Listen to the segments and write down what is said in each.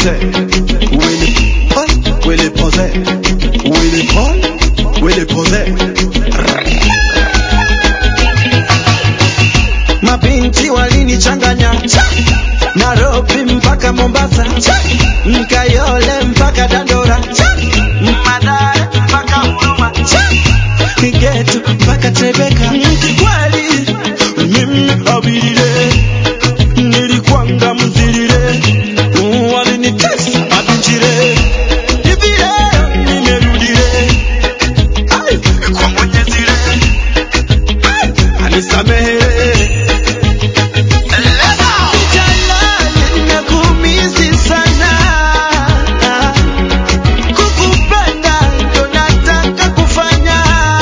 poser, Willy Paul, Willy poser, Willy Paul, Willy poser. Mabinti walinichanganya Nairobi mpaka Mombasa, Mkayole mpaka Dandora, Madare mpaka Huruma, Kigetu mpaka Tebeka. Kikweli mimi abirire nilikwanga mzirire, walinitesa mabinjire, hivi leo nimerudire, ai kwa Mwenyezire, ai anisamehe Jalali nakumisi sana, kukupenda ndo nataka kufanya.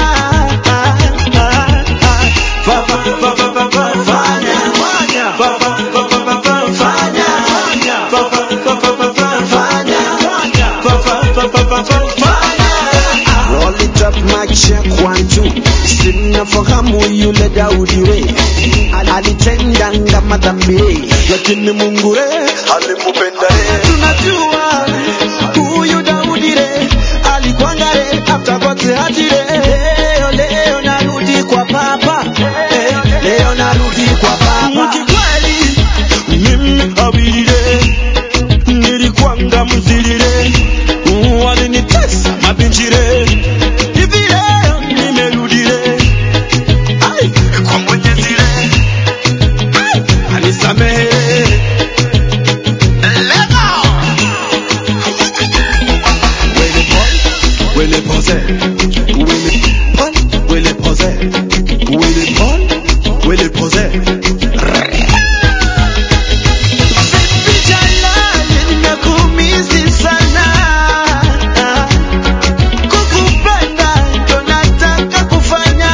Fa- fa- fa- fa- fa- fa- fanya. Fa- fa- fa- fa- fa- fa- fanya. Fa- fa- fa- fa- fa- fa- fanya. Fa- fa- fa- fa- fa- fa- fanya. Roll it up, mic check one two. Simnafahamu yule Daudi we alitendanga madhambi, lakini Mungu re alimpenda re. Tunajua huyu Daudi re alikwanga re after God's heart re. Leo leo narudi kwa papa eh, leo narudi kwa papa. Kikweli mimi abirire nilikwanga mzirire, walinitesa mabinjire, hivi leo nimerudire, ai kwa Mwenyezi re anisamehe. Wele Paul, Wele pose, Wele Paul, Wele pose, Wele Paul, Wele pose. Baby Jalali, nakumisi sana. Kukupenda ndo nataka kufanya.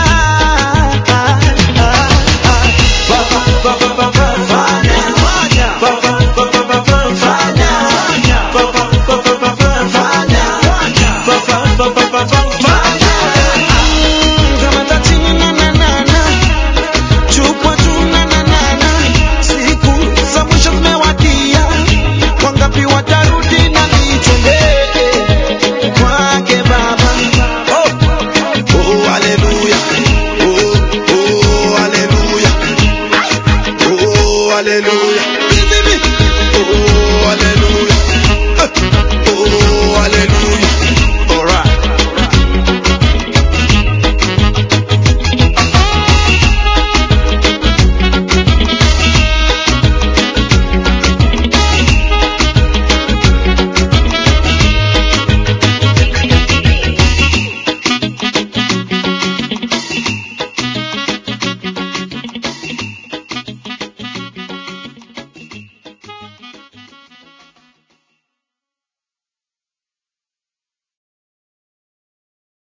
Fa- fa- fa- fa- fa- fa- fanya. Fa- fa- fa- fa- fa- fa- fanya. Fa- fa- fa- fa- fa- fa- fanya. Fa- fa- fa- fa- fa- fa- fanya. Mm, kama tachini na na na na. Chukwa tu na na na na. Siku za mwisho zimewadia, wangapi watarudi?